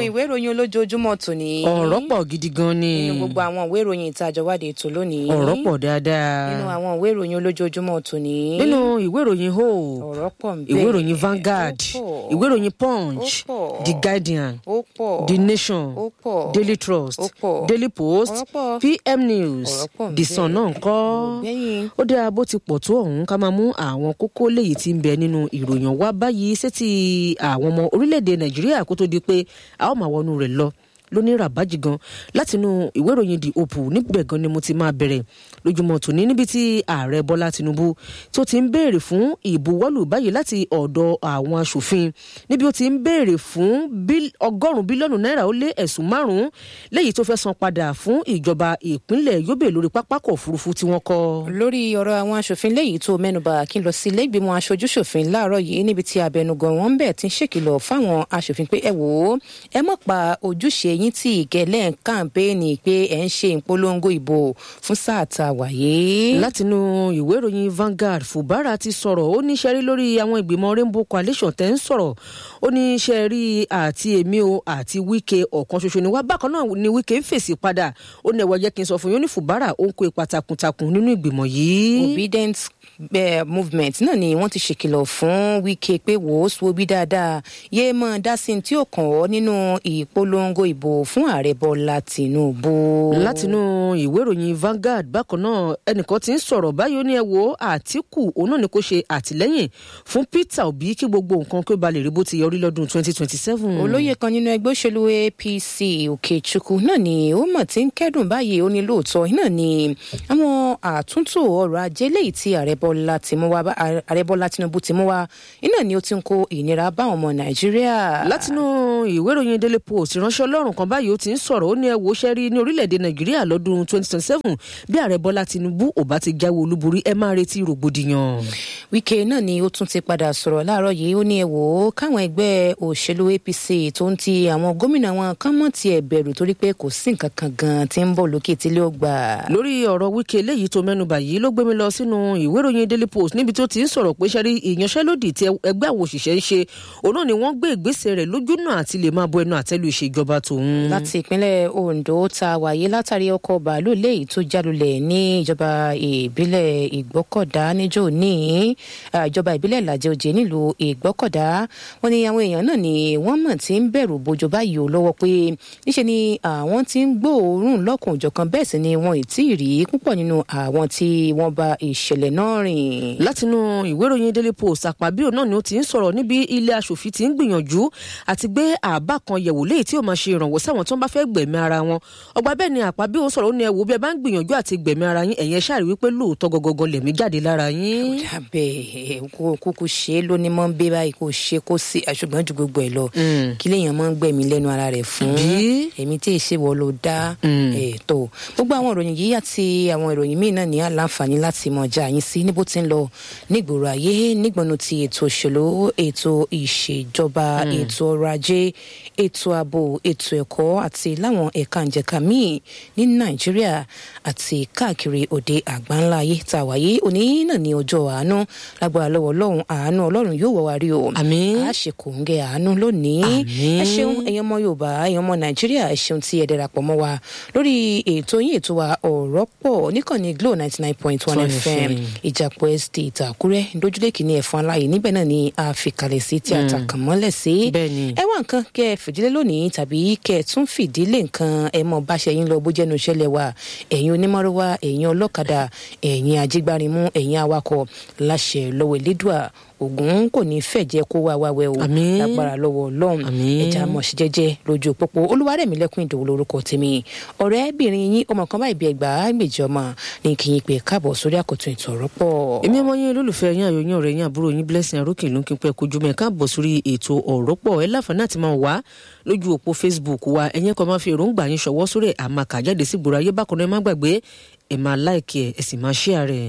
ìwé ìròyìn olójoojúmọ́ tòní. ọ̀rọ̀ pọ̀ gidi gan ni. nínú gbogbo àwọn ìwé ìròyìn ìtajọwádé ètò lónìí. ọ̀rọ̀ pọ̀ dáadáa. nínú àwọn ìwé ìròyìn olójoojúmọ́ tòní. nínú ìwé ìròyìn ho ọ̀rọ̀ pọ̀ ń bẹ. ìwé ìròyìn Vanguard Ó pọ̀. ìwé ìròyìn Punch Ó pọ̀. The Guardian ó pọ̀. The Nation ó pọ̀. Daily Trust Ó pọ̀. Daily Post Ọ̀rọ̀ pọ̀. PM News Ọ̀rọ̀ pọ̀ ń The bẹ. Sun náà ń kọ́ gbẹ̀yìn. ó dáa bó ti pọ̀ tó ọ̀hún ká máa mú àwọn kókó léyìí tí ń bẹ nínú ìròyìn wá báyìí sétí àwọn ọmọ orílẹ̀-èdè nàìjíríà kó tó di pé a ó máa wọnú rẹ̀ lọ lóní ràbájì gan látinú ìwé ìròyìn the hope níbẹ̀ gan ni mo ti máa bẹ̀rẹ̀ lójúmọ́ tòní níbi tí ààrẹ bọ́lá tinubu tó ti ń béèrè fún ìbuwọ́lù báyìí láti ọ̀dọ̀ àwọn aṣòfin níbi ó ti ń béèrè fún bíl- ọgọ́rùn-ún bílíọ̀nù náírà ó lé ẹ̀sùn márùn-ún léyìí tó fẹ́ san padà fún ìjọba ìpínlẹ̀ yobe lórí pápákọ̀ òfurufú tí wọ́n kọ́. lórí ọ̀rọ̀ àwọn aṣòfin léyìí tó mẹ́nubà kí n lọ sí ilé ìgbìmọ̀ aṣojúṣòfin láàárọ̀ yìí níbi tí abẹnugan wọn ń bẹ̀ ti ń ṣèkìlọ̀ fáwọn aṣòfin pé ẹ wò ó ẹ mọ̀ pa ojúṣe yín tí ìgẹ̀lẹ́ ń kàǹpéènì pé ẹ̀ ń ṣe ìpolongo ìbò fún sáà tá a wà yìí. látinú ìwé ìròyìn Vanguard Fubara ti sọ̀rọ̀ ó ní sẹ́rí lórí àwọn ìgbìmọ̀ Rainbow Coalition tẹ́ ń sọ̀rọ̀ ó ní sẹ́rí àti èmi o àti Wike ọ̀kan ṣoṣo ni wá bákan náà ni Wike ń fèsì padà ó ní ẹ̀wọ̀ jẹ́ kí n sọ fún yín ó ní Fubara ó ń kó ipa takuntakun nínú ìgbìmọ̀ yìí. obedient eh, movement náà ni wọ́n ti ṣèkìlọ̀ fún Wike pé wò ó sùn obi dáadáa yéé mọ́ dá sí tí ó kàn ọ́ nínú ìpolongo ìbò fún ààrẹ Bọ́lá Tinubu. látinú ìwé ìròyìn Vanguard bákan náà ẹnìkan ti ń sọ̀rọ̀ báyìí ó ní ẹ wo Àtíkù òun náà ni kò ṣe àtìlẹ́yìn fún Peter Obi kí gbogbo nǹkan kí ó ba lè rí bó ti yọrí lọ́dún twenty twenty seven. olóyè kan nínú ẹgbẹ́ òṣèlú APC Òkèchukwu náà ni ó mọ̀ tí ń kẹ́dùn báyìí ó ní lóòótọ́ náà ni àwọn àtúntò ọrọ̀ ajé léyìí tí ààrẹ Bọ́lá ti mú wá bá- ààrẹ Bọ́lá Tinubu ti mú wá iná ni ó ti ń kó ìnira bá àwọn ọmọ Nàìjíríà. látinú ìwé ìròyìn Daily Post ìránṣẹ́ ọlọ́run kan báyìí ó ti ń sọ̀rọ̀ ó ní ẹ wo ṣẹ́rí ní orílẹ̀-èdè nàìjíríà lọ́dún twenty twenty seven bí ààrẹ bọ́lá tinubu ò bá ti jáwé olúborí ẹ máa retí rògbòdìyàn. Wike náà ni ó tún ti padà sọ̀rọ̀ láàárọ̀ yìí ó ní ẹ wò ó káwọn ẹgbẹ́ òṣèlú APC tó ń ti àwọn gómìnà wọn kán mọ̀ tiẹ̀ bẹ̀rù torí pé kò sí nǹkan kan gan tí ń bọ̀ lókè tí ló gbà. lórí ọ̀rọ̀ Wike léyìí tó mẹ́nubà yìí ló gbé mi lọ sínú ìwé ìròyìn Daily Post níbi tó ti ń sọ̀rọ̀ pé ṣẹ́rí ìyanṣẹ́lódì tí ẹgbẹ́ àwọn òṣìṣẹ́ ń ṣe òun náà ni wọ́n gbé ìgbésẹ̀ rẹ̀ lójúnà àti lè máa bọ ẹnu àtẹ́lu ìṣèjọba tòun. láti ìpínlẹ̀ Ondo ta wáyé látàrí ọkọ̀ bàálù léyìí tó jálulẹ̀ ní ìjọba ìbílẹ̀ Ìgbọ́kọ̀dá níjó ní ah, ìjọba ìbílẹ̀ Ìlàjẹ Òjé nílùú Ìgbọ́kọ̀dá wọn ni àwọn èèyàn náà ni wọ́n mọ̀ tí ń bẹ̀rù bojo báyìí ò lọ́wọ́ pé níṣẹ́ ni àwọn tí ń gbóòórùn lọ́kùn òjọ̀kan bẹ́ẹ̀ sì ni wọn ì tí ì rí púpọ̀ nínú àwọn tí wọ́n bá ìṣẹ̀lẹ̀ náà rìn. látinú ìwé ìròyìn Daily Post àpàbíò náà ni ó ti ń sọ̀rọ̀ níbi ilé aṣòfin ti ń gbìyànjú àti gbé àbá kan yẹ̀wò léyìí tí ó máa ṣe ìrànwọ́ sáwọn tó ń bá fẹ́ gbẹ̀mí ara wọn ọgbà bẹ́ẹ̀ ni àpàbíò sọ̀rọ̀ ó ní ẹ wò bí ẹ bá ń gbìyànjú àti gbẹ̀mí ara yín ẹ̀yẹn ṣáà rí wípé lóòótọ́ gọgọgọ lẹ̀mí jáde lára yín. dábẹ́ kó kúkú ṣe é lóní mọ́ ń bẹ́ báyìí kó ṣe kó sí ṣùgbọ́n ju gbogbo ẹ̀ lọ kí lèèyàn mọ́ ń gbẹ̀mí lẹ́nu ara rẹ̀ fún Bí? èmi tí èsì wọ ló dá ètò gbogbo àwọn ìròyìn yìí àti àwọn ìròyìn míì náà ní àlàǹfààní láti mọ̀ já yín sí níbo tí ń lọ nígboro ayé nígbọ̀nù ti ètò òṣèlú ètò ìṣèjọba ètò ọrọ̀ ajé ètò ààbò ètò ẹ̀kọ́ àti láwọn ẹ̀ka ìjẹ̀ka míì ní nàìjíríà àti káàkiri òde àgbáńlá ayé tá a wáyé òní náà ní ọjọ́ àánú lágbára lọ́wọ́ ọlọ́run àánú ọlọ́run yóò wọ̀ wá rí o Àmín. a ṣe kò ń gẹ àánú lónìí Àmín. ẹ ṣeun ẹ̀yin ọmọ yorùbá ẹ̀yin ọmọ nàìjíríà ẹ ṣeun tí ẹ darapọ̀ mọ́ wa lórí ètò yín ètò wa ọ̀rọ̀ pọ̀ níkànnì glo ninety nine point one 1 fm FM. ìjàpọ̀ estate àkúrẹ́ dójúlé kìíní ẹ̀fọn aláyè níbẹ̀ náà ni a fi kalẹ̀ sí tí a ta kàn mọ́lẹ̀ sí Bẹ́ẹ̀ni. ẹ wá nǹkan kẹ ẹ fìdílé lónìí tàbí kẹ ẹ tún fìdílé nǹkan ẹ mọ báṣẹ yín lọ bó jẹnu ìṣẹ̀lẹ̀ wa ẹ̀yin onímọ̀rọ̀wá ẹ̀yin ọlọ́kadà ẹ̀yin ajígbárimú ẹ̀yin awakọ̀ láṣẹ lọ́wọ́ elédùà ògùn kò ní fẹ̀jẹ̀ kó wá wáwẹ́ o Àmín. lágbára lọ́wọ́ ọlọ́run Àmín. ẹja mọ̀ sí jẹ́jẹ́ lójú pópó olúwarẹ̀mí lẹ́kùn ìdòwò lórúkọ tèmi ọ̀rẹ́bìnrin yín ọmọ kan báyìí bí ẹgbàá méjì ọmọ ní kí yín pé káàbọ̀ sórí àkótún ètò ọ̀rọ̀ pọ̀. èmi ọmọ yín olólùfẹ́ yín àyò yín ọ̀rẹ́ yín àbúrò yín blessing arókè ló ń kí n pẹ́ kojú mẹ́ káàbọ̀ sórí ètò ọ̀rọ̀ pọ̀ ẹ láǹfààní àti máa wá lójú òpó facebook wa ẹ̀yẹn kan máa fi èròǹgbà yín ṣọwọ́ sórí ẹ̀ àmà kàjáde sí gbòòrò ayé bákan náà ẹ má gbàgbé ẹ máa láìkì ẹ ẹ sì máa share rẹ̀.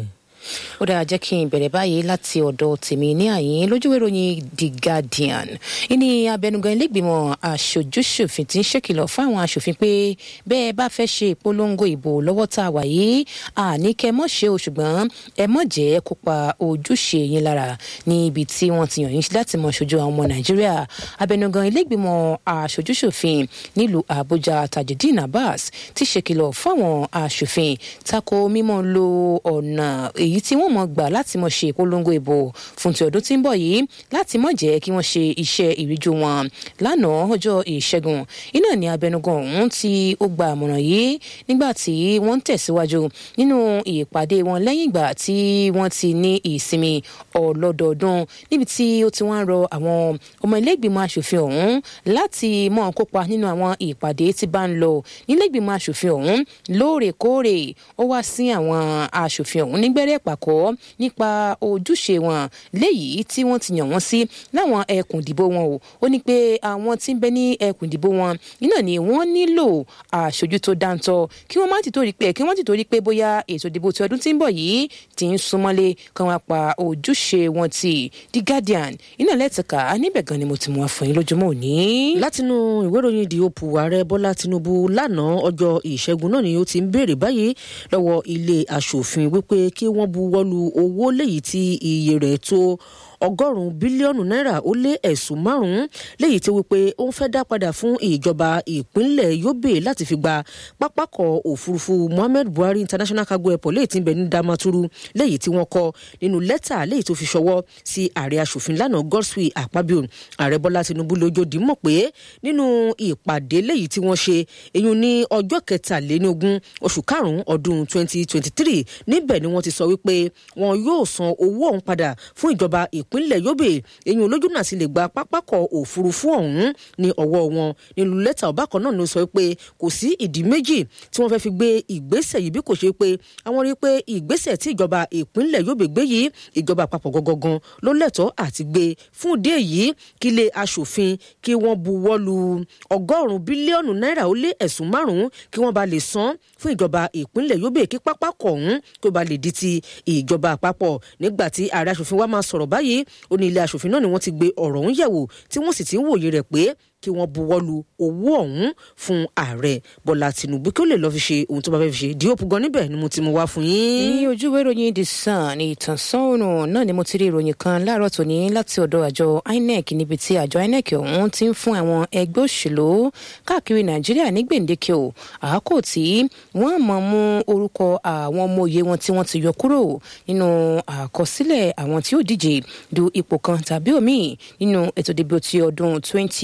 ó dára jẹ́ kí n bẹ̀rẹ̀ báyìí láti ọ̀dọ̀ tèmi ní àyín lójúwé ìròyìn the guardian ìní abẹnugan ilégbìmọ̀ aṣojúṣòfin ti ń ṣèkìlọ̀ fún àwọn aṣòfin pé bẹ́ẹ̀ bá fẹ́ ṣe ìpolongo ìbò lọ́wọ́ tá a wà yìí àní kẹ́ mọ́ ṣe o ṣùgbọ́n ẹ mọ́ jẹ́ kópa ojúṣe yín lára ní ibi tí wọ́n ti yàn yín láti mọ ṣojú àwọn ọmọ nàìjíríà abẹnugan ilégbìmọ̀ aṣojúṣòfin nílùú àbújá tajudeen abbas ti ṣèkìlọ̀ fún àwọn aṣòfin tako mímọ́ lo ọ̀nà èyí tí wọ́n mọ̀ gbà láti mọ̀ ṣe ìpolongo ìbò fún ti ọdún tí ń bọ̀ yìí láti mọ̀ jẹ́ kí wọ́n ṣe iṣẹ́ ìríjú wọn lánàá ọjọ́ ìṣẹ́gun iná ní abẹnugan ọ̀hún tí ó gba àmọ̀ràn yìí nígbà tí wọ́n ń tẹ̀síwájú nínú ìpàdé wọn lẹ́yìn ìgbà tí wọ́n ti ní ìsinmi ọlọ́dọọdún níbi tí ó ti wá ń rọ àwọn ọmọ ilé-ìgbìmọ̀ asòfin ọ̀hún láti mọ̀ kópa nínú àwọn ìpàdé tí bá ń lọ nílé-ìgbìmọ̀ asòfin ọ̀hún lóòrèkóòrè ó wá sí àwọn asòfin ọ̀hún nígbẹ́rẹ́ pàkọ́ nípa ojúṣe wọn léyìí tí wọ́n ti yàn wọ́n sí láwọn ẹkùn ìdìbò wọn o ó ní pé àwọn tí ń bẹ ní ẹkùn ìdìbò wọn iná ni wọ́n nílò aṣojú tó dáńtọ́ kí wọ́n má ti torí pé kí wọ́n ti torí pé bóyá ètò ìdìbò ti ọdún tí ń bọ̀ yìí ti ń súnmọ́lé kan wá pa ojúṣe wọn ti the guardian iná lẹ́tìká níbẹ̀ gan ni mo ti mú wa fún yín lójúmọ́ òní. látinú ìwé ìròyìn the hope ààrẹ bọ́lá tinubu lánàá ọjọ́ ìṣẹ́gun náà ni ó ti ń béèrè báyìí lọ́wọ́ ilé aṣòfin wípé kí wọ́n buwọ́lu owó léyìí tí iye rẹ̀ tó ọgọ́rùn-ún bílíọ̀nù náírà ó lé ẹ̀sùn márùn-ún léyìí tí wípé ó ń fẹ́ dá padà fún ìjọba ìpínlẹ̀ yobe láti fi gba pápákọ̀ òfurufú muhammed buhari international cargo airport léyìí tí ń bẹ ní damaturu léyìí tí wọ́n kọ nínú lẹ́tà léyìí tó fi ṣọwọ́ sí ààrẹ aṣòfin lánàá godswill akpabio ààrẹ bọ́lá tinubu lójó mọ̀ pé nínú ìpàdé léyìí tí wọ́n ṣe èyún ní ọjọ́ kẹtàléníogún oṣù karùn-ún ọdún 2023 níbẹ̀ ni wọ́n ti sọ wípé wọn yóò san owó ọ̀hún padà fún ìjọba ìpínlẹ̀ yobe èyún olójú náà sì lè gba pápákọ̀ òfurufú ọ̀hún ní ọwọ́ wọn nínú lẹ́tà ọ̀bákan náà ló sọ pé kò sí ìdí méjì tí wọ́n fẹ́ fi gbé ìgbésẹ̀ yìí bí kò ṣe pé àwọn rí i pé ìgbésẹ̀ tí ìjọba ìpínlẹ̀ yobe gbé yìí ìjọba àpapọ̀ gangan ló lẹ́tọ̀ọ́ àti gbé fún ìdí èyí kí ilé aṣòfin kí wọ́n buwọ́ lu ọgọ́rùn-ún bílíọ̀nù náírà ó lé ẹ̀sùn márùn-ún kí wọ́n bá lè san fún ìjọba ìpínlẹ̀ yobe kí pápákọ̀ ọ̀hún kí ó bá lè di ti ìjọba àpapọ̀ nígbà tí ààrẹ aṣòfin wa máa sọ̀rọ̀ báyìí ó ní ilé aṣòfin náà ni wọ́n ti gbé ọ̀rọ̀ ọ̀hún yẹ̀wò tí wọ́n sì ti ń wòye rẹ̀ pé kí wọ́n buwọ́lu owó ọ̀hún fún ààrẹ bọ́lá tìǹbù kí ó lè lọ́ọ́ fi ṣe ohun tó bá fẹ́ fi ṣe díòpù gan níbẹ̀ ni mo ti mú wá fún yín. ní ojúwé ìròyìn the sun ní ìtànsán òòrùn náà ni mo ti rí ìròyìn kan láàárọ̀ tòní láti ọ̀dọ̀ àjọ inec níbi tí àjọ inec ọ̀hún ti ń fún àwọn ẹgbẹ́ òṣèlú káàkiri nàìjíríà ní gbèǹdéke o àákò tí wọ́n mọ̀ mú orúkọ àwọn ọmọ òye wọn tí wọ́n ti yọ kúrò nínú àkọsílẹ̀ àwọn tí ó díje du ipò kan tàbí òmíì nínú ètò ìdìbò ti ọdún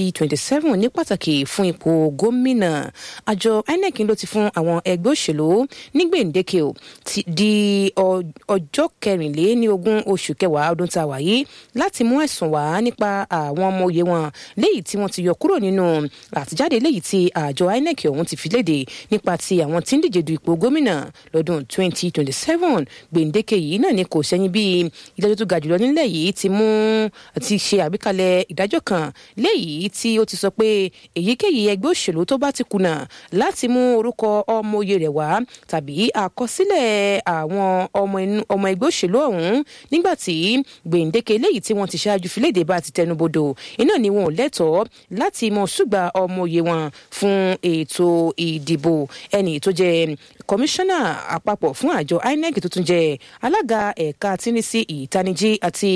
2027 ní pàtàkì fún ipò gómìnà àjọ inec ló ti fún àwọn ẹgbẹ́ òṣèlú ní gbèǹdéke o di ọjọ́ kẹrìnléníogún oṣù kẹwàá ọdún tá a wà yìí láti mú ẹ̀sùn wá nípa àwọn ọmọ òye wọn léyìí tí wọ́n ti yọ kúrò nínú àtijáde léyìí tí àjọ inec ọ̀hún ti fi léde nípa ti àwọn tí ń díje du ipò gómìnà lọ́dún 2027 gbèǹdéke yìí náà ni kò sẹ́yìn bí ìdájọ́ tó ga jùlọ nílẹ̀ yìí ti mú ti ṣe àgbékalẹ̀ ìdájọ́ kan léyìí tí ó ti sọ pé èyíkéyìí ẹgbẹ́ òṣèlú tó bá ti kùnà láti mú orúkọ ọmọ oyè rẹ̀ wá tàbí àkọsílẹ̀ àwọn ọmọ ẹgbẹ́ òṣèlú ọ̀hún nígbà tí gbèǹdéke léyìí tí wọ́n ti ṣáájú filéde bá ti tẹnubodò iná ni wọn ò lẹ́tọ̀ọ́ láti mọ ṣùgbà ọmọ oyè wọn fún ètò ìdìbò ẹni tó jẹ kọmíṣánná àpapọ̀ fún àjọ inec tó tún jẹ alága ẹ̀ka tínísí ìtanijí àti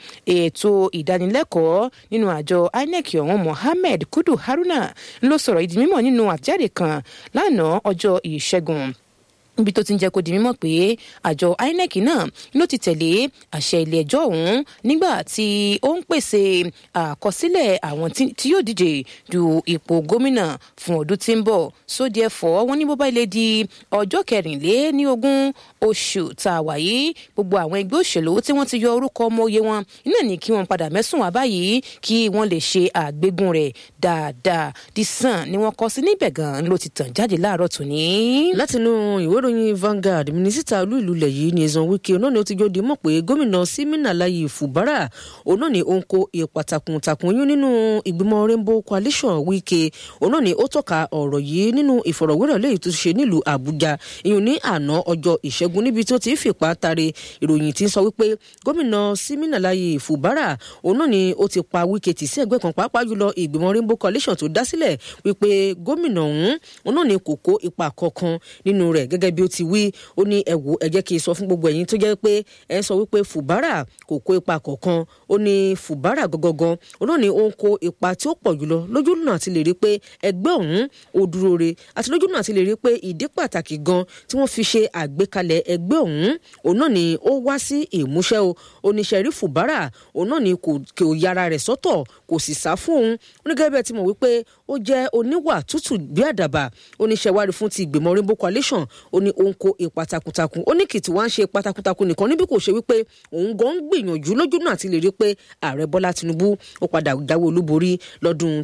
ètò ìdánilẹ́kọ̀ọ́ nínú àjọ inec ọ̀hún mohammed kudu haruna ló sọ̀rọ̀ ìdí mímọ̀ nínú àtẹ̀jáde kan lánàá ọjọ́ ìṣẹ́gun níbi tó ti ń jẹ́ kó di mímọ̀ pé àjọ inec náà ló ti tẹ̀lé àṣẹ ilé ẹjọ́ ọ̀hún nígbà tí ó ń pèsè àkọsílẹ̀ àwọn tí yóò díje du ipò gómìnà fún ọdún tí ń bọ̀ sódì ẹ̀fọ́ wọn ní bó bá ilé di ọjọ́ kẹrìnléníogún oṣù tá a wà yìí gbogbo àwọn ẹgbẹ́ òṣèlú tí wọ́n ti yọ orúkọ ọmọ oyè wọn iná ní kí wọ́n padà mẹ́sùn wá báyìí kí wọ́n lè ṣe àgbégún rẹ̀ dáadáa the sun ni wọ́n kọ sí níbẹ̀ gan ló ti tàn jáde láàárọ̀ tòní. látinú ìwé ìròyìn Vanguard mínísítà olú ìlú ilẹ̀ yìí ní ẹ̀sán wíkì náà ni ó ti jó di mọ̀ pé gómìnà Simina Layi Fubara òun náà ni ó ń kó ipa takuntakun yún nínú ìgbìmọ̀ Rainbow Coalition wíkì òun náà ni ó tọ́ka ọ̀rọ̀ yìí nínú ìfọ̀rọ̀wérọ̀ lẹ́yìn tó ṣe nílùú Àbújá ìyún ní àná ọjọ́ ìṣẹ́gun níbi tó ti fìpá tare ìròyìn tí ń sọ wípé gómìnà Simina Layi Fubara òun náà ni ó ti pa wíkì tì sí ẹgbẹ́ kan pàápàá jùlọ ìgbìmọ̀ Rainbow Coalition tó dá sílẹ̀ wípé gómìnà ọ̀hún òun náà ni kò kó ipa kankan nínú rẹ̀ gẹ́gẹ́ bí ó ti wí ó ní ẹ wò ẹ jẹ́ kí n sọ fún gbogbo ẹ̀yin tó jẹ́ pé ẹ ń sọ wípé Fubara kò kó ipa kankan ó ní Fubara gangan òun náà ni ó ń kó ipa tí ó pọ̀ jùlọ lójú náà ti lè rí pé ẹgbẹ́ ọ̀hún ó dúró re àti lójú náà ti lè rí pé ìdí pàtàkì gan tí wọ́n fi ṣe àgbékalẹ̀ ẹgbẹ́ ọ̀hún òun náà ni ó wá sí ìmúṣẹ o oníṣẹ́rí Fubara òun náà ni kò yára rẹ̀ sọ́tọ̀ kò sì sá fún òun onígẹ́gẹ́ bẹ́ẹ̀ ti mọ̀ wípé ó jẹ́ oníwà tútù bí àdàbà oníṣẹ́wárí fún ti ìgbìmọ̀ Rainbow Coalition ó ní òun kó ipa takuntakun ó ní kìtì wá ń ṣe ipa takuntakun nìkan níbi kò ṣe wípé òun gan ń gbìyànjú lójú náà ti lè rí pé ààrẹ Bọ́lá Tinubu ó padà jáwé olúborí lọ́dún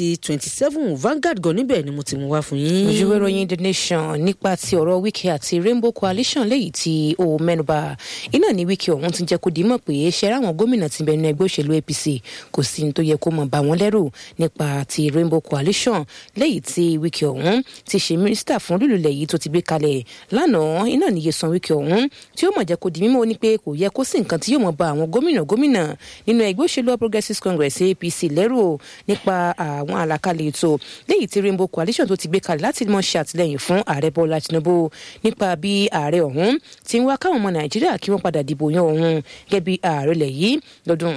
2027 Vanguard gan níbẹ̀ ni mo ti mú wá fún yín. ojúwé ròyìn The Nation nípa ti ọ̀rọ̀ Wike àti Rainbow Coalition léyìí tí ó mẹ́nuba iná ní Wike ọ̀hún ti jẹ́ kó dìímọ̀ pé ṣe ráwọn gómìnà ti bẹnu ẹgbẹ́ òṣèlú APC kò sí ní tó yẹ kó mọ̀ bá wọn lẹ́rù nípa ti Rainbow Coalition léyìí tí Wike ọ̀hún ti ṣe mínísítà fún lùlùlẹ̀ yìí tó ti gbé kalẹ̀ lánàá iná níye san Wike ọ̀hún tí ó mọ̀ jẹ́ kó di mímọ́ ní pé kò yẹ kó sí nǹkan tí yóò mọ̀ bá àwọn gómìnà gómìnà nínú ẹgbẹ́ òṣèlú Progressive Congress APC lẹ́rù nípa àwọn àlàkalẹ̀ ètò léyìí tí Rainbow Coalition tó ti gbé kalẹ̀ láti mọ̀ ṣe àtìlẹ́yìn fún ààrẹ Bọ́lá Tinubu nípa bí ààrẹ ọ̀hún ti ń wá káwọn ọmọ Nàìjíríà kí wọ́n padà dìbò yan òun gẹ́gẹ́ bí ààrẹ lẹ̀ yìí lọ́dún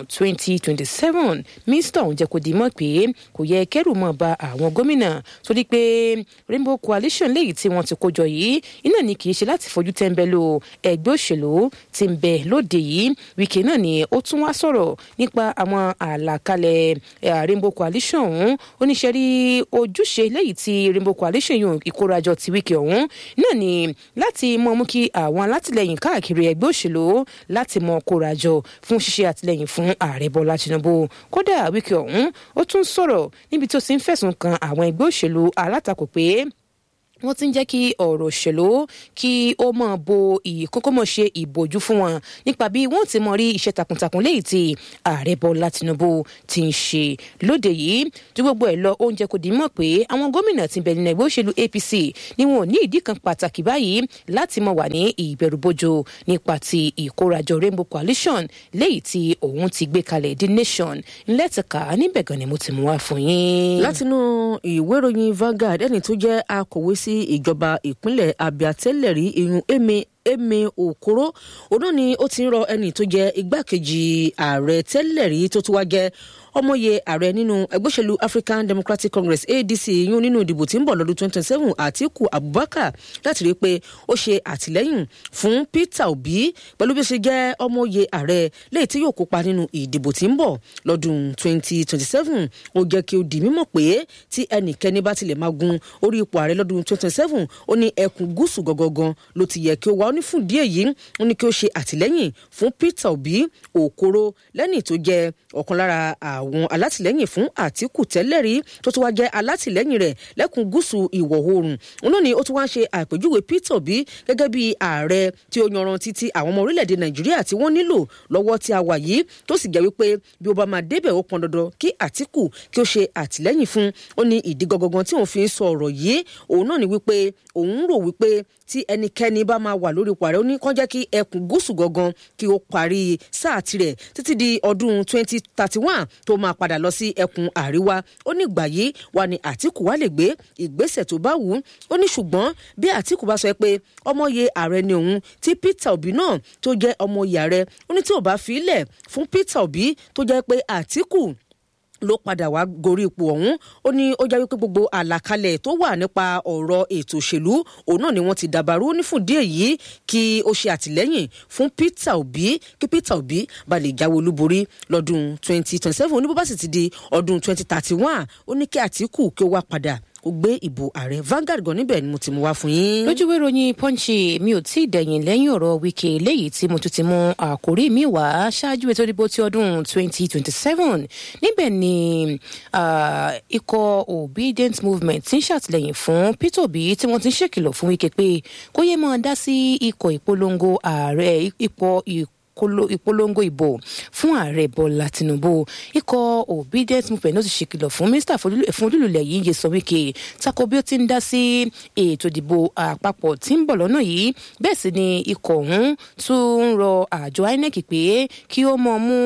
2027 mínísítà ọ̀hún jẹ́ kó di mọ̀ pé kò yẹ kẹ́rù mọ̀ bá àwọn gómìnà torí pé Rainbow Coalition léyìí tí wọ́n ti kójọ yìí iná ni kì í ṣe láti fojú tẹ́ńbẹ́lú ẹgbẹ́ òṣèlú tí ń bẹ lóde yìí Wike náà ni ó tún wá sọ̀rọ̀ nípa àwọn àlàkalẹ̀ Rainbow Coalition ọ̀hún oníṣẹ́ rí ojúṣe léyìí tí Rainbow Coalition yòó ìkórajọ ti Wike ọ̀hún náà ni láti mọ mú kí àwọn alátìlẹyìn káàkiri ẹgbẹ́ òṣèlú láti mọ kórajọ fún ṣíṣe àtìlẹyìn fún ààrẹ Bọ́lá Tinubu kódà Wike ọ̀hún ó tún sọ̀rọ̀ níbi tó ti ń fẹ̀sùn kan àwọn ẹgbẹ́ òṣèlú alátakò pé wọ́n ti ń jẹ́ kí ọ̀rọ̀ òṣèlú kí ó mọ̀ bo ìkókó mọ̀ ṣe ìbòjú fún wọn nípa bí wọ́n ti mọ rí iṣẹ́ takuntakun léyìí tí ààrẹ Bọ́lá Tinubu ti ń ṣe lóde yìí ju gbogbo ẹ̀ lọ oúnjẹ kò dín mọ̀ pé àwọn gómìnà ti bẹ̀rẹ̀ ẹgbẹ́ òṣèlú APC ni wọn ò ní ìdí kan pàtàkì báyìí láti mọ̀ wà ní ìbẹ̀rùbojo nípa ti ìkórajọ Rainbow Coalition léyìí tí òun ti gbé kalẹ̀ The Nation ńlẹ́tìká níbẹ̀ gan ni mo ti mú wá fún yín. látinú ìwé ìròyìn Vanguard ẹni tó jẹ́ akọ̀wé sí ìjọba ìpínlẹ̀ Abia tẹ́lẹ̀ rí iyun eme eme okoro òun náà ni ó ti ń rọ ẹni tó jẹ́ igbákejì ààrẹ tẹ́lẹ̀ rí tó tún wá jẹ́ ọmọye ààrẹ nínú ẹgbẹ́ òṣèlú African Democratic Congress ADC yún nínú ìdìbò tí ń bọ̀ lọ́dún 2027 Àtíkù Abubakar láti rí i pé ó ṣe àtìlẹ́yìn fún Peter Obi pẹ̀lú bí ó ṣe jẹ́ ọmọye ààrẹ léyìí tí yóò kópa nínú ìdìbò tí ń bọ̀ lọ́dún 2027 ó jẹ́ kí ó di mímọ̀ pé tí ẹnikẹ́ni bá tilẹ̀ máa gun orí ipò ààrẹ lọ́dún 2027 ó ní ẹkùn gúúsù gangan ló ti yẹ kí ó wá ó ní fún díẹ̀ yìí ó ní kí ó ṣe àtìlẹ́yìn fún Peter Obi Okoro lẹ́ni tó jẹ́ ọ̀kan lára àwọn alátìlẹ́yìn fún Àtíkù tẹ́lẹ̀ rí tó tún wá jẹ́ alátìlẹ́yìn rẹ̀ lẹ́kùn gúúsù ìwọ̀ oòrùn òun náà ni ó tún wá ń ṣe àpèjúwe Peter Obi gẹ́gẹ́ bí ààrẹ tí ó yanrantí ti àwọn ọmọ orílẹ̀-èdè Nàìjíríà tí wọ́n nílò lọ́wọ́ tí a wà yìí tó sì jẹ́ wípé bí ó bá máa débẹ̀ ó pọn dandan kí Àtíkù kí ó ṣe àtìlẹ́yìn fún ó ní ìdí gangan tí òun fi ń sọ ọ̀rọ̀ yìí òun náà ni wípé òun rò wípé tí ẹnikẹ́ni bá máa wà lórí ipò ààrẹ ó ní kán jẹ́ kí ẹkùn gúúsù gangan kí ó parí sáà tirẹ̀ títí di ọdún 2031 tó máa padà lọ sí ẹkùn àríwá ó ní ìgbà yìí wà ní Àtíkù wá lè gbé ìgbésẹ̀ tó bá wù ú ó ní ṣùgbọ́n bí Àtíkù bá sọ pé ọmọye ààrẹ ni òun tí Peter Obi náà tó jẹ́ ọmọye ààrẹ ó ní tí ò bá fi í lẹ̀ fún Peter Obi tó jẹ́ pé Àtíkù ló padà wá gorí ipò ọ̀hún ó ní ó jẹ́ wípé gbogbo àlàkalẹ̀ tó wà nípa ọ̀rọ̀ ètò òṣèlú òun náà ni wọ́n ti dàbàrú ní fún díẹ̀ yìí kí ó ṣe àtìlẹ́yìn fún Peter Obi kí Peter Obi bá lè jáwé olúborí lọ́dún 2027 oníbó bá sì ti di ọdún 2031 ó ní kí Àtíkù kí ó wá padà kó gbé ìbò ààrẹ Vanguard gan níbẹ̀ ni mo ti mú wá fún yín. lójúwé ròyìn punch mi ò tí ì dẹ̀yìn lẹ́yìn ọ̀rọ̀ Wike léyìí tí mo tún ti mú àkórí mi wá ṣáájú ètò ìdìbò ti ọdún 2027 níbẹ̀ ni ikọ̀ obedient movement ti ń ṣàtìlẹ́yìn fún Peter Obi tí wọ́n ti ń ṣèkìlọ̀ fún Wike pé kó yé máa dá sí ikọ̀ ìpolongo ààrẹ ipò ìpolongo ìbò fún ààrẹ bọ́lá tinubu ikọ̀ obedient movement ló ti ṣèkìlọ̀ fún mínísítà fún olúlulẹ̀ yìí Nyesom Wike tako bí ó ti ń dá sí ètò ìdìbò àpapọ̀ tí ń bọ̀ lọ́nà yìí bẹ́ẹ̀ sì ni ikọ̀ ọ̀hún tún ń rọ àjọ INEC pé kí ó mọ̀ mú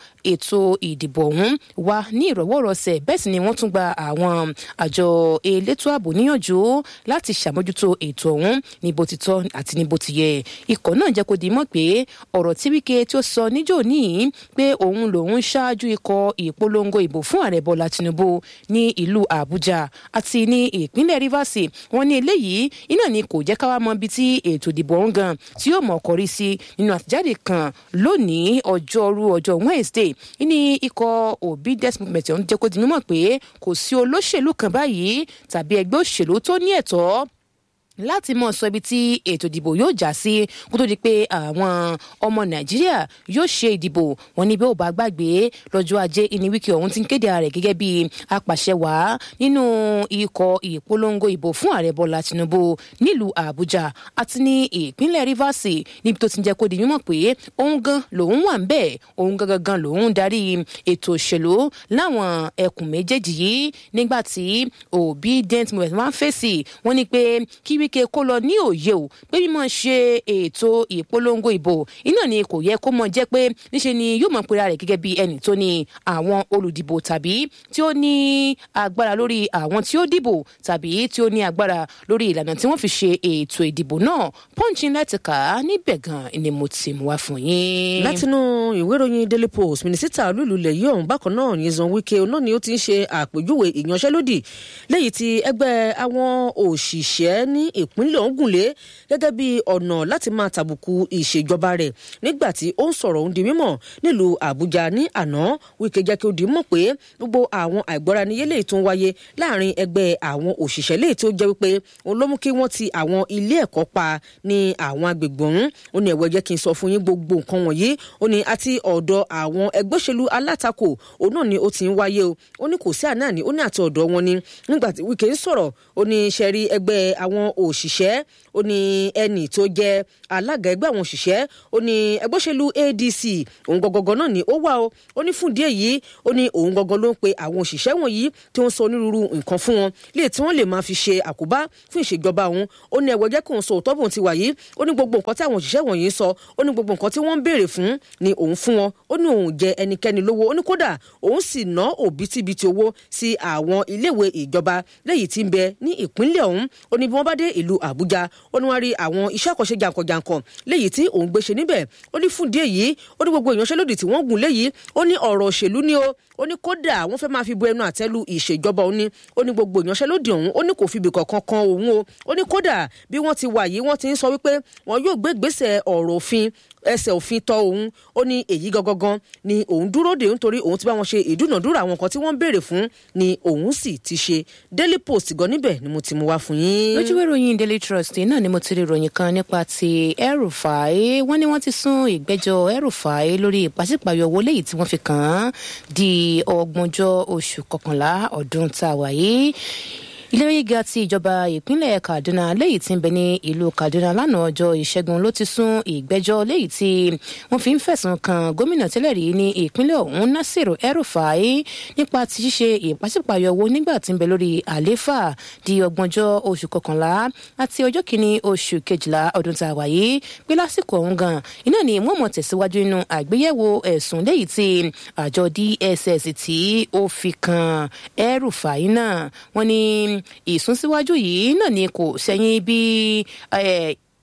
ètò ìdìbò ọ̀hún wá ní ìrọ̀wọ́rọ̀sẹ̀ bẹ́ẹ̀ sì ni wọ́n tún gba àwọn àjọ elétò ààbò níyànjú láti ṣàmójútó ètò ọ̀hún ní bó ti tọ́ àti ní bó ti yẹ ikọ̀ náà jẹ́ kó di mọ̀ pé ọ̀rọ̀ tí Wike tí ó sọ níjó níyì pé òun lòun ṣáájú ikọ̀ ìpolongo ìbò fún ààrẹ Bọ́lá Tinubu ní ìlú Àbújá àti ní ìpínlẹ̀ Rivers wọ́n ní eléyìí iná ni kò jẹ́ káwá mọ ibi tí ètò ìdìbò ọ̀hún gan tí yóò mọ̀ kọrí sí nínú àtijáde kan lónìí ọjọ́rú ọjọ́ Wednesday ní ikọ̀ obedient movement ọ̀hún jẹ́ kó di mímọ̀ pé kò sí olóṣèlú kan báyìí tàbí ẹgbẹ́ òṣèlú tó ní ẹ̀tọ́ láti mọ sọ ibi tí ètò ìdìbò yóò já sí kó tó di pé àwọn ọmọ nàìjíríà yóò ṣe ìdìbò wọn ní bí ó bá gbàgbé lọ́jọ́ ajé ìní wíkì ọ̀hún ti ń kéde ààrẹ gẹ́gẹ́ bí apàṣẹwàá nínú ikọ̀ ìpolongo ìbò fún ààrẹ bọ́lá tinubu nílùú àbújá àti ní ìpínlẹ̀ rivers níbi tó ti ń jẹ́ kó di mímọ̀ pé òun gan lòun wà ń bẹ̀ òun gangan gan lòun darí ètò òṣèlú láwọn ẹkùn méjèèjì yìí nígbà tí obedient movement máa ń fèsì wọ́n ní pé kí wíkẹ́ kó lọ ní òye o pé mímọ ṣe ètò ìpolongo ìbò iná ni kò yẹ kó mọ jẹ́ pé níṣe ni yóò mọ pera rẹ̀ gẹ́gẹ́ bí ẹnì tó ní àwọn olùdìbò tàbí tí ó ní agbára lórí àwọn tí ó dìbò tàbí tí ó ní agbára lórí ìlànà tí wọ́n fi ṣe ètò ìdìbò náà pọ́ǹchì láti kà á níbẹ̀ gan ni mo ti mú wá fún yín. látinú ìwé ìròyìn daily post mínísítà olúlulẹ̀ yìí ọ̀hún bákan náà Nyesom Wike náà ni ó ti ń ṣe àpèjúwe ìyanṣẹ́lódì lẹ́yìn tí ẹgbẹ́ àwọn òṣìṣẹ́ ní ìpínlẹ̀ ọ̀hún gùnlé gẹ́gẹ́ bí ọ̀nà láti máa tàbùkù ìṣèjọba rẹ̀ nígbà tí ó ń sọ̀rọ̀ òun di mímọ̀ nílùú àbújá ní àná wíkẹ́ jẹ́ kí ó di mọ̀ pé gbogbo àwọn àìgbọ́ra-níyé lè tún wáyé láàrin ẹgbẹ́ àwọn òṣìṣẹ́ lè tó jẹ́ wípé òun ló mú kí wọ́n ti àwọn ilé ẹ̀kọ́ pa ní àwọn agbègbè ọ̀hún ó ní ẹ̀wọ̀ jẹ́ kí n sọ fún yín gbogbo nǹkan wọ̀nyí ó ní àti ọ̀dọ̀ àwọn ẹgbẹ́ òṣèlú alátakò òun náà ni ó ti ń wáyé o ó ní kò sí àná ní ó ní àti ọ̀dọ̀ wọn ni nígbà tí wíkẹ́ ń sọ̀rọ̀ ó ní ṣẹ́rí ẹgbẹ́ àwọn òṣìṣẹ́ ó ní ẹnì tó jẹ́ alága ẹgbẹ́ àwọn òṣìṣẹ́ ó ní ẹgbẹ́ òṣèlú ADC òun gọgọgọ náà ni ó wà o ó ní fún díẹ̀ yìí ó ní òun gọgọ ló ń pe àwọn òṣìṣẹ́ wọ̀nyí tí wọ́n sọ onírúurú nǹkan fún wọn lè tí wọ́n lè máa fi ṣe àkóbá fún ìṣèjọba òun ó ní ẹ̀wọ̀ jẹ́ kí òun sọ òótọ́ bòun ti wà yìí ó ní gbogbo nǹkan tí àwọn òṣìṣẹ́ wọ̀nyí sọ ó ní gbogbo nǹkan tí wọ́n ń béèrè fún ni òun fún wọn ó ní òun jẹ ẹnikẹ́ni lówó ó ní kódà òun sì ná òbítíbitì owó sí àwọn iléèwé ìjọba léyìí tí ń bẹ ní ìpínlẹ̀ ọ̀hún ó ní bí wọ́n bá dé ìlú Àbújá ó ní wọ́n rí àwọn iṣẹ́ àkànṣe jàǹkànjàǹkàn léyìí tí òun gbé ṣe níbẹ̀ ó ní fún díẹ̀ yìí ó ní gbogbo ìyanṣẹ́lódì tí wọ́n gùn léyìí ó ní ọ̀rọ̀ òṣèlú ni ó ó ní kódà wọ́n fẹ́ máa fi bu ẹnu àtẹ́lu ìṣèjọba òun ni ó ní gbogbo ìyanṣẹ́lódì ọ̀hún ó ní kò fi ibì kankan kan òun o ó ní kódà bí wọ́n ti wà yìí wọ́n ti ń sọ wípé wọn yóò gbé ìgbésẹ̀ ọ̀rọ̀ òfin ẹsẹ̀ òfin tọ́ òun ó ní èyí gangan ni òun dúró dè nítorí òun ti bá wọn ṣe ìdúnàdúrà àwọn nǹkan tí wọ́n ń béèrè fún ni òun sì ti ṣe Daily Post gan níbẹ̀ ni mo ti mú wá fún yín. lójúwé ìròyìn Daily Trust náà ni mo ti rí ìròyìn kan nípa ti El-Rufai wọ́n ní wọ́n ti sún ìgbẹ́jọ́ El-Rufai lórí ìpàsípàyọ owó léyìí tí wọ́n fi kàn án di ọgbọ̀njọ́ oṣù kọkànlá ọdún tá a wà yìí ilé gíga ti ìjọba ìpínlẹ̀ Kaduna léyìí tí ń bẹ ní ìlú Kaduna lánàá ọjọ́ ìṣẹ́gun ló ti sún ìgbẹ́jọ́ léyìí tí wọ́n fi ń fẹ̀sùn kan gómìnà tẹ́lẹ̀ rí ní ìpínlẹ̀ ọ̀hún Nasiru El-Rufai nípa ti ṣíṣe ìpàsípàyọ owó nígbà tí ń bẹ lórí àléfà di ọgbọ̀njọ́ oṣù kọkànlá àti ọjọ́ kìíní oṣù kejìlá ọdún tá a wà yìí pé lásìkò ọ̀hún gan iná ni wọ́n mọ̀ tẹ̀síwájú nínú àgbéyẹ̀wò ẹ̀sùn léyìí tí àjọ DSS tí ó fi kan El-Rufai náà wọ́n ní ìsúnsíwájú yìí náà ni kò sẹ́yìn bí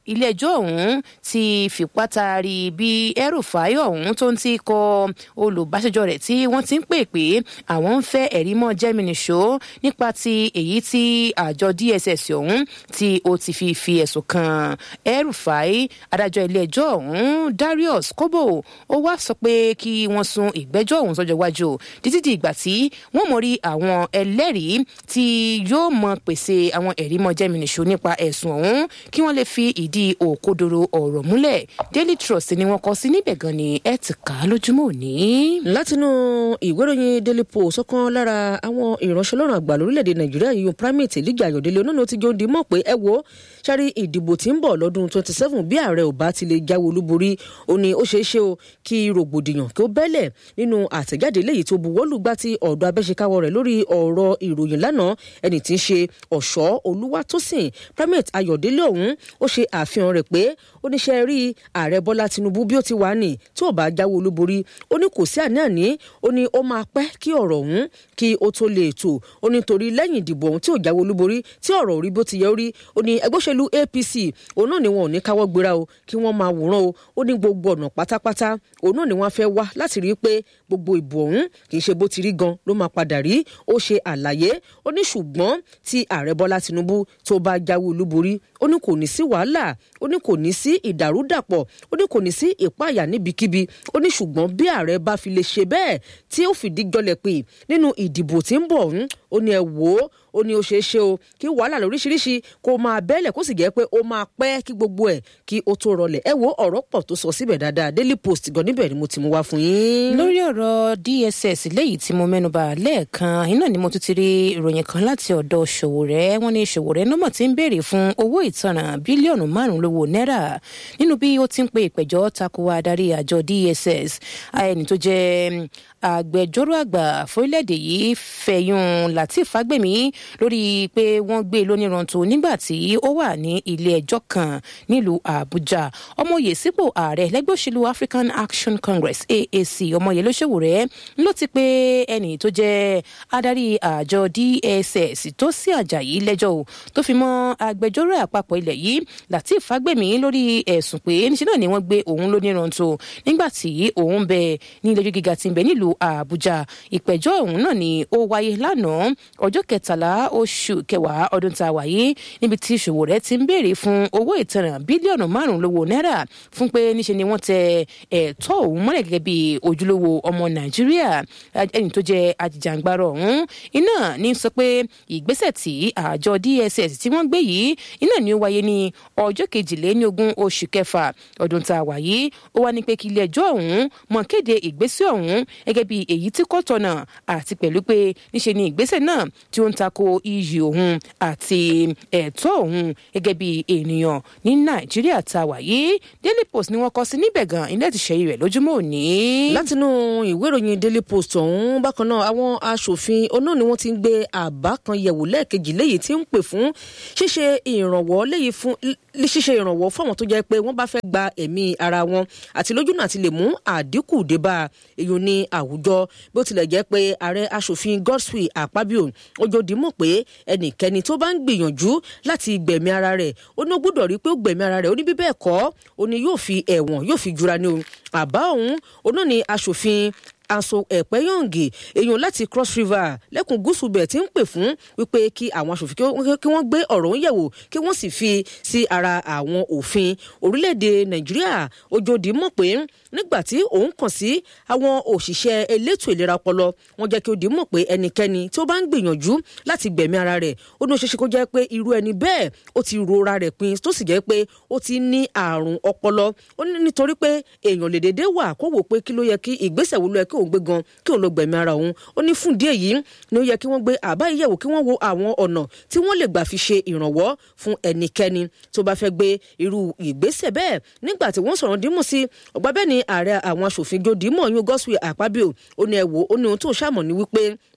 ilé-ẹjọ́ ọ̀hún ti fipá taari bí El-Rufai ọ̀hún tó ń ti kọ olùbáṣẹjọ́ rẹ̀ tí wọ́n ti ń pè pé àwọn ń fẹ́ ẹ̀rí mọ́ jẹ́mìnìṣó nípa ti èyí tí àjọ DSS ọ̀hún tí ó ti fi fi ẹ̀sùn kan El-Rufai adájọ́ ilé-ẹjọ́ ọ̀hún Darius Kobo ó wá sọ pé kí wọ́n sún ìgbẹ́jọ́ ọ̀hún sọ́jọ́ iwájú títí di ìgbà tí wọ́n mọ̀ rí àwọn ẹlẹ́rìí tí yóò mọ pèsè àwọn ẹ̀rí mọ́ jẹ́mìnìṣó nípa ẹ̀sùn ọ̀hún kí wọ́n lè fi ìdí òkodoro ọ̀rọ̀ múlẹ̀ Daily Trust ni wọ́n kọ sí níbẹ̀ gan ni ẹ ti kà á lójúmọ́ òní. látinú ìwé ìròyìn Daily Post ọ̀kan lára àwọn ìránṣẹ́ lọ́rùn àgbà lórílẹ̀‐èdè Nàìjíríà yìí primate Elijah Ayọ̀délé onáà ti jọ di mọ̀ pé ẹ wo sáré ìdìbò tí ń bọ̀ lọ́dún twenty seven bí ààrẹ ò bá ti lè jáwé olúborí ó ní ó ṣeé ṣe o kí rògbòdìyàn kí ó bẹ́lẹ̀ nínú àtẹ̀jáde léyìí tó buwọ́lù gbá ti ọ̀dọ̀ abẹ́ṣekáwọ́ rẹ̀ lórí ọ̀rọ̀ ìròyìn lánàá ẹni tí ń ṣe ọ̀ṣọ́ olúwatósìn primate Ayọ̀délé ọ̀hún ó ṣe àfihàn rẹ̀ pé oníṣẹ́ rí ààrẹ Bọ́lá Tinubu bí ó ti wà ní tí ò bá jáwé olúborí ó ní kò sí àní-àní ó ní ó máa pẹ́ kí ọ̀rọ̀ ọ̀hún kí ó tó lè tò ó ní torí lẹ́yìn ìdìbò ọ̀hún tí ò jáwé olúborí tí ọ̀rọ̀ orí bó ti yẹ orí ó ní ẹgbẹ́ òṣèlú APC òun náà ni wọn ò ní káwọ́ gbéra o kí wọ́n máa wòran o ó ní gbogbo ọ̀nà pátápátá òun náà ni wọ́n fẹ́ wá láti rí i pé gbogbo ìbò ọ̀hún kì í ṣe bó ti rí gan ló máa padà rí ó ṣe àlàyé ó ní ṣùgbọ́n tí ààrẹ Bọ́lá Tinubu tó bá jáwé olúborí ó ní kò ní sí wàhálà ó ní kò ní sí ìdàrúdàpọ̀ ó ní kò ní sí ìpáyà níbikíbi ó ní ṣùgbọ́n bí ààrẹ bá fi lè ṣe bẹ́ẹ̀ tí ó fìdí jọlẹ̀ pé nínú ìdìbò tí ń bọ̀ ọ̀hún ó ní ẹ wò ó ó ní ó ṣeé ṣe o kí wàhálà lóríṣiríṣi kó máa bẹ́lẹ̀ kó sì jẹ́ pé ó máa pẹ́ kí gbogbo ẹ̀ kí ó tó rọlẹ̀ ẹ wo ọ̀rọ̀ pọ̀ tó sọ síbẹ̀ dáadáa Daily Post gan níbẹ̀ ni mo ti mú wá fún yín. lórí ọ̀rọ̀ DSS léyìí tí mo mẹ́nuba lẹ́ẹ̀kan iná ni mo tún ti rí ìròyìn kan láti ọ̀dọ̀ Ṣòwòrẹ́ wọ́n ní Ṣòwòrẹ́ nọ́mọ̀ tí ń béèrè fún owó ìtanràn bílíọ̀nù márùn-ún lówó náírà nínú bí ó ti ń pe ìpẹ̀jọ́ tako adarí àjọ DSS ẹni tó jẹ́ agbẹjọ́rò àgbà fórílẹ̀-èdè yìí fẹ̀yùn Lateef Fagbemi lórí pé wọ́n gbé lóníranto nígbà tí ó wà ní ilé ẹjọ́ kan nílùú Àbújá ọmọye sípò ààrẹ lẹ́gbẹ́ òṣèlú African Action Congress AAC ọmọye Lóṣòwòrẹ́ ló ti pé ẹnì tó jẹ́ adarí àjọ DSS tó sí Àjàyí lẹ́jọ́ o tó fi mọ́ agbẹjọ́rò àpapọ̀ ilẹ̀ yìí Lateef Fagbemi lórí ẹ̀sùn pé níṣẹ́ náà ni wọ́n gbé òun lóníranto nígbà tí òun bẹ ní ilé ẹjọ́ gíga tí ń bẹ nílùú Àbújá ìpẹ̀jọ́ ọ̀hún náà ni ó wáyé lánàá ọjọ́ kẹtàlá oṣù kẹwàá ọdún tá a wáyé níbi tí Ṣòwòrẹ́ ti ń béèrè fún owó ìtanràn bílíọ̀nù márùn-ún lówó náírà fún pé níṣe ni wọ́n tẹ ẹ̀tọ́ òun mọ́lẹ̀ gẹ́gẹ́ bí ojúlówó ọmọ Nàìjíríà ẹni tó jẹ́ ajìjàǹgbara ọ̀hún iná ní sọ pé ìgbésẹ̀ tí àjọ DSS tí wọ́n gbé yìí iná ni ó wáyé ní ọjọ́ kejìléníogún oṣù kẹfà ọdún tá a wáyé ó wá ní pé kí ilé ẹjọ́ ọ̀hún mọ̀ kéde ìgbésẹ̀ ọ̀hún gẹ́gẹ́ bí èyí tí kò tọ̀nà àti pẹ̀lú pé níṣe ni ìgbésẹ̀ náà tí ó ń tako iyì òun àti ẹ̀tọ́ òun gẹ́gẹ́ bí ènìyàn ní Nàìjíríà tá a wà yìí Daily Post ni wọ́n kọ sí níbẹ̀ gan ilé ti ṣẹ́yìn rẹ̀ lójúmọ́ òní. látinú ìwé ìròyìn Daily Post ọ̀hún bákan náà àwọn aṣòfin oná ni wọ́n ti ń gbé àbá kan yẹ̀wò lẹ́ẹ̀kejì léyìí tí ń pè fún ṣíṣe ìrànwọ́ léyìí fún ṣíṣe ìrànwọ́ fún àwọn tó jẹ́ pé wọ́n bá fẹ́ gba ẹ̀mí ara wọn àti lójúnà àti lè mú àdínkù débà èyí ní àwùjọ bí ó tilẹ̀ jẹ́ pé ààrẹ aṣòfin Godswill Akpabio ojòdì mọ̀ pé ẹnikẹ́ni tó bá ń gbìyànjú láti gbẹ̀mí ara rẹ̀ ó ní ó gbọ́dọ̀ rí pé ó gbẹ̀mí ara rẹ̀ ó ní bí bẹ́ẹ̀ kọ́ ó ní yóò fi ẹ̀wọ̀n yóò fi jura ní o àbá òun ó náà ní aṣòfin aso ẹ̀pẹ́ yọ̀ǹgì èèyàn láti cross river lẹ́kùn gúúsù bẹ̀ tí ń pè fún wípé kí àwọn aṣòfin kí wọ́n gbé ọ̀rọ̀ ń yẹ̀wò kí wọ́n sì fi sí ara àwọn òfin orílẹ̀-èdè nàìjíríà ojòdì mọ̀ pé nígbà tí òun kàn sí àwọn òṣìṣẹ́ elétò ìlera ọpọlọ wọ́n jẹ́ kí ó di mọ̀ pé ẹnikẹ́ni tí ó bá ń gbìyànjú láti gbẹ̀mí ara rẹ̀ ó ní ó ṣeéṣe kó jẹ́ pé irú ẹni bẹ́ẹ̀ ó ti rora rẹ̀ pin tó sì jẹ́ pé ó ti ní àrùn ọpọlọ ó ní nítorí pé èèyàn lè dédé wà kó wò pé kí ló yẹ kí ìgbésẹ̀ wo ló yẹ kí òun gbé gan kí òun lọ gbẹ̀mí ara òun ó ní fún díẹ̀ yìí ni ó yẹ kí wọ́n gbé àbá ìyẹ̀wò kí wọ́n wo àwọn ọ̀nà tí wọ́n lè gbà fi ṣe ìrànwọ́ fún ẹnikẹ́ni tó bá fẹ́ gbé irú ìgbésẹ̀ bẹ́ẹ̀ nígbà tí wọ́n sọ̀rọ̀ dímú sí ọgbà bẹ́ẹ̀ ni ààrẹ àwọn aṣòfin jòdìmọ̀ yún Godswill Akpabio ó ní ẹ wò ó ní ohun tó ṣàmọ̀ ní wípé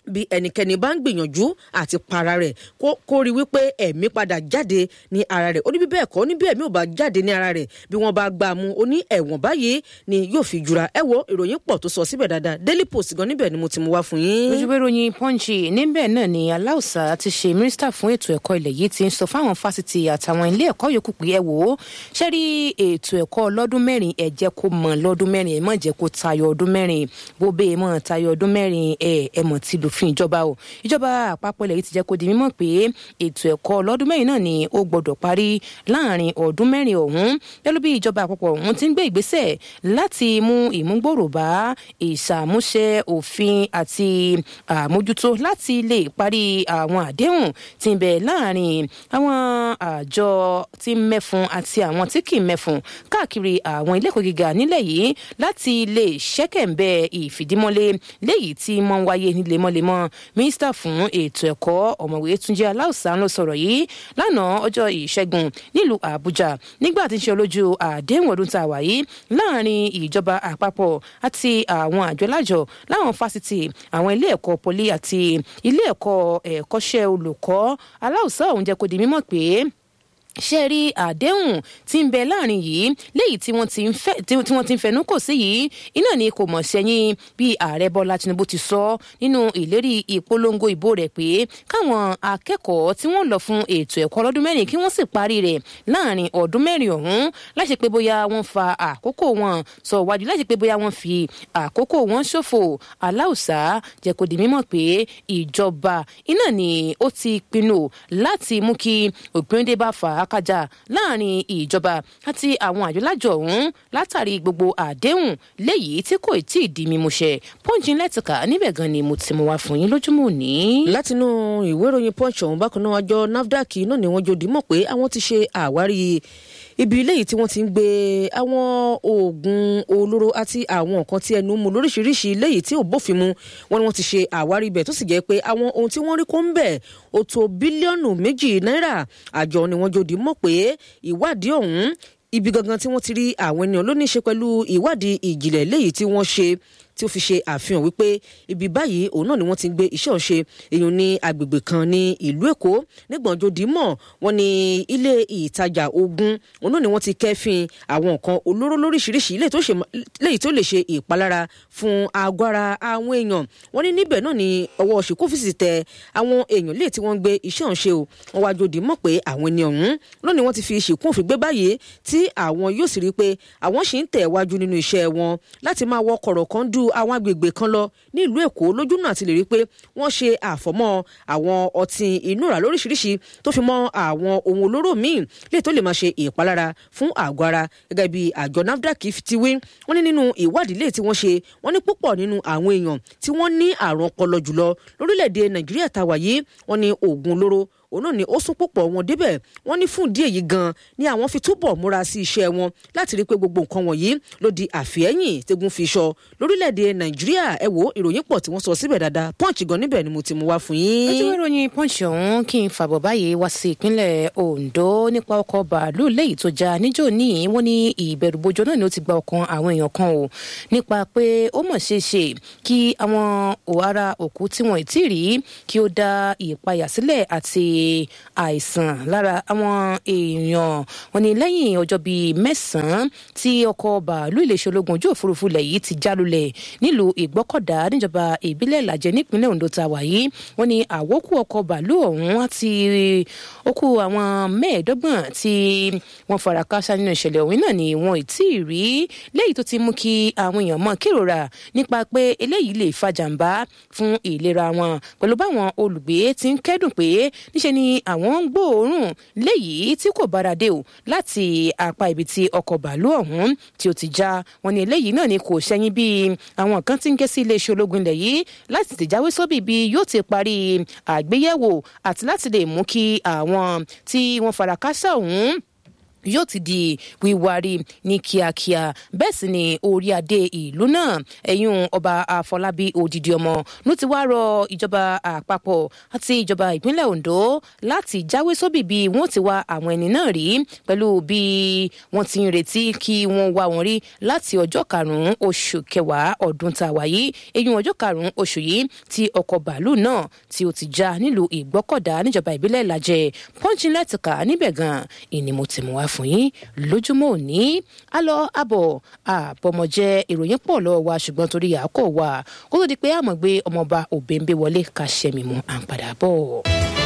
bí ẹnikẹ́ni bá ń gbìyànjú àti para rẹ̀ kó rí wípé ẹ̀mí padà jáde ní ara rẹ̀ ó ní bí bẹ́ẹ̀ kọ́ ó ní bí ẹ̀mí ò bá jáde ní ara rẹ̀ bí wọ́n bá gbà mú ó ní ẹ̀wọ̀n báyìí ni yóò fi jura ẹ wo ìròyìn pọ̀ tó sọ síbẹ̀ dáadáa daily post gan níbẹ̀ ni mo ti mú wá fún yín. ojúbẹ ròyìn punch níbẹ̀ náà ni aláùsá ti ṣe mínísítà fún ètò ẹ̀kọ́ ilẹ̀ yìí ti ń sọ fáwọn fásitì àtàwọn ilé ẹ̀kọ́ yòókù pé ẹ wò ó ṣe rí ètò ẹ̀kọ́ lọ́dún mẹ́rin ẹ jẹ́ kó mọ̀ lọ́dún mẹ́rin ẹ má jẹ́ kó tayọ ọdún mẹ́rin bó bẹ́ẹ̀ mọ̀ tayọ ọdún mẹ́rin ẹ ẹ mọ̀ ti lòfin ìjọba o ìjọba àpapọ̀ ilẹ̀ yìí ti jẹ́ kó di mímọ̀ pé ètò ẹ̀kọ́ lọ́dún mẹ́rin náà ni ó gbọ́dọ̀ parí láàrin ọdún mẹ́rin ọ̀hún pẹ̀lú bí ìjọba àpapọ̀ ọ̀hún ti ń gbé ìgbésẹ̀ láti mú ìmúgbòrò bá ìṣàmúṣe òfin àti àmójútó láti lè parí àwọn àdéhùn tí ń bẹ láàrin àwọn àjọ tí ń mẹ́fun àti àwọn tí kì í mẹ́fun káàkiri àwọn ilé ẹ̀kọ́ gíga nílẹ̀ yìí láti lè ṣẹ́kẹ̀ǹbẹ̀ ìfìdímọ́lé léyìí tí mọ́ ń wáyé ní lemọ́lemọ́ mínísítà fún ètò ẹ̀kọ́ ọ̀mọ̀wé túnjí aláùsá ló sọ̀rọ̀ yìí lánàá ọjọ́ ìṣẹ́gun nílùú àbújá nígbà tí ń ṣe olójú àdéhùn ọdún tá a wà yìí láàrin ìjọba àpapọ̀ àti àwọn àjọlájọ láwọn fásitì àwọn ilé ẹ̀kọ́ poli àti ilé ẹ̀kọ́ ẹ̀kọ́ṣẹ́ olùkọ́ aláùsá òun jẹ́ kó di mímọ̀ pé ṣe rí àdéhùn tí ń bẹ láàrin yìí léyìí tí wọ́n ti ń fẹ́ tí wọ́n ti ń fẹnu kò sí yìí iná ni kò mọ̀ sẹ́yìn bí ààrẹ bọ́lá tinubu ti sọ nínú ìlérí ìpolongo ìbò rẹ̀ pé káwọn akẹ́kọ̀ọ́ tí wọ́n lọ fún ètò ẹ̀kọ́ lọ́dún mẹ́rin kí wọ́n sì parí rẹ̀ láàrin ọdún mẹ́rin ọ̀hún láṣẹ pé bóyá wọ́n fa àkókò wọn sọ wájú láṣẹ pé bóyá wọ́n fi àkókò wọn ṣòfò aláùsá jẹ́ kó di mímọ̀ pé ìjọba iná ni ó ti pinnu láti mú kí òpin dé bá fà á kájà láàrin ìjọba àti àwọn àjọlájọ ọ̀hún látàrí gbogbo àdéhùn léyìí tí kò tí ì di mímúṣẹ pọ́ǹjì lẹ́tìkà níbẹ̀ gan ni mo ti mú wá fún yín lójúmọ́ òní. látinú ìwé ìròyìn punch ọ̀hún bákan náà àjọ nafdac náà ni wọ́n jòdì mọ̀ pé àwọn ti ṣe àwárí ibi ilé yìí tí wọ́n ti ń gbé àwọn oògùn olóró àti àwọn nǹkan tí ẹnu mu lóríṣiríṣi léyìí tí ò bófin mu wọn ni wọ́n ti ṣe àwárí ibẹ̀ tó sì jẹ́ pé àwọn ohun tí wọ́n rí kó ń bẹ̀ ó tó bílíọ̀nù méjì náírà àjọ ni wọ́n jòdì mọ̀ pé ìwádìí ọ̀hún ibi gangan tí wọ́n ti rí àwọn ènìyàn ló ní í ṣe pẹ̀lú ìwádìí ìjìnlẹ̀ léyìí tí wọ́n ṣe tí ó fi ṣe àfihàn wípé ibi báyìí òun náà ni wọ́n ti ń gbé iṣẹ́ ọ̀ṣe èèyàn ní agbègbè kan ní ìlú èkó nígbànjọ dìímọ̀ wọ́n ní ilé ìtajà ogun òun náà ni wọ́n ti kẹ́fìn àwọn nǹkan olóró lóríṣiríṣi léyìí tó lè ṣe ìpalára fún agbára àwọn èèyàn wọ́n ní níbẹ̀ náà ni ọwọ́ ṣèkófìsì tẹ àwọn èèyàn léè tí wọ́n ń gbé iṣẹ́ ọ̀ṣe o wọ́n wá jòdì mọ̀ pé àwọn ènìyàn ọ̀hún lónìí wọ́n ti fi ṣìkún òfin gbé báyìí tí àwọn yóò sì rí i pé àwọn ṣì ń tẹ̀ wájú nínú iṣẹ́ wọn láti máa wọ kọ̀rọ̀ kan dú àwọn agbègbè kan lọ ní ìlú èkó lójúnà àti lè rí i pé wọ́n ṣe àfọ̀mọ́ àwọn ọtí inúra lóríṣiríṣi tó fi mọ́ àwọn ohun olóró míì lè tó lè máa ṣe ìpalára fún àgọ́ ara gẹ́gẹ́ bí àjọ nafdac ti wí wọ́n ní nínú ìwádìí lè tí wọ́n ṣe wọ́n ní púpọ̀ nínú àwọn èèyàn tí wọ́n ní àrùn ọpọlọ jùlọ lórílẹ̀‐èdè nàìjíríà tàwa yìí wọ́n ní oògùn olóró òun náà ni ó sún púpọ̀ wọn débẹ̀ wọ́n ní fún ìdí èyí gan ni àwọn fi túbọ̀ múra sí iṣẹ́ wọn láti rí i pé gbogbo nǹkan wọ̀nyí ló di àfihẹ́yìn tegun fi sọ lórílẹ̀‐èdè nàìjíríà ẹ wo ìròyìn pọ̀ tí wọ́n sọ síbẹ̀ dáadáa punch gan níbẹ̀ ni mo ti mú wá fún yín. ojú ìròyìn punch ọ̀hún kí n fàbọ̀ báyìí wá sí ìpínlẹ̀ ondo nípa ọkọ̀ bàálù léyìí tó já níjó ní wọ́n ní ìbẹ̀rùbojo náà ni ó ti gba ọkàn àwọn èèyàn kan o nípa pé ó mọ̀ ṣeé ṣe kí àwọn òhara òkú tí wọ́n ì tí ì rí kí ó dá ìpayà sílẹ̀ àti àìsàn lára àwọn èèyàn wọn ni lẹ́yìn ọjọ́ bíi mẹ́sàn-án tí ọkọ̀ bàálù iléeṣẹ́ ológun ojú òfurufú ilẹ̀ yìí ti já lulẹ̀ nílùú ìgbọ́kọ̀dá níjọba ìbílẹ̀ ìlàjẹ nípínlẹ̀ ondo tá a wà yìí wọn ni àwókù ọkọ̀ bàálù ọ̀hún àti okú àwọn mẹ́ẹ̀ẹ́dọ́gbọ̀n tí wọ́n fara káṣá nínú ìṣẹ̀lẹ̀ ọ̀hún náà ni wọn ì tí ì rí léyìí tó ti mú kí àwọn èèyàn mọ̀ kérora nípa pé eléyìí lè fa jàǹbá fún ìlera wọn pẹ̀lú báwọn olùgbé ti ń kẹ́dùn pé níṣe ni àwọn ń gbóòórùn léyìí tí kò bára dé o láti apá ibi tí ọkọ̀ bàálù ọ̀hún tí ó ti já wọn ni eléyìí náà ni kò ṣẹ́yìn bí àwọn kan ti ń ké sí iléeṣẹ́ ológun ilẹ̀ yìí láti tìjáwé sóbì bí yóò ti parí àgbéyẹ̀wò àti láti lè mú kí àwọn tí wọ́n fara káṣá ọ̀hún yóò ti di wíwárí ní kíákíá bẹ́ẹ̀ sì ni orí adé ìlú náà ẹ̀yún ọba àfọlábí òdìdí ọmọ ló ti wá rọ ìjọba àpapọ̀ àti ìjọba ìpínlẹ̀ ondo láti jáwé sóbì bí wọ́n ti wá àwọn ẹni náà rí pẹ̀lú bí wọ́n ti ń retí kí wọ́n wá wọn rí láti ọjọ́ karùn-ún oṣù kẹwàá ọdún tá a wà yìí ẹ̀yún ọjọ́ karùn-ún oṣù yìí tí ọkọ̀ bàálù náà tí ó ti já nílùú ìgbọ́kọ̀dá níjọba ìbílẹ̀ ìlàjẹ pọ́ńchínlẹ́tìkà níbẹ̀ gan ìní mo ti mú wá fún yín lójúmọ́ òní a lọ abọ̀ àbọ̀mọ̀jẹ ìròyìn pọ̀ lọ́wọ́ wa ṣùgbọ́n torí àákò wa kó tó di pé àmọ̀ gbé ọmọọba òbẹ́ńbẹ́ wọlé ká ṣẹ́mi mú à ń padà bọ̀.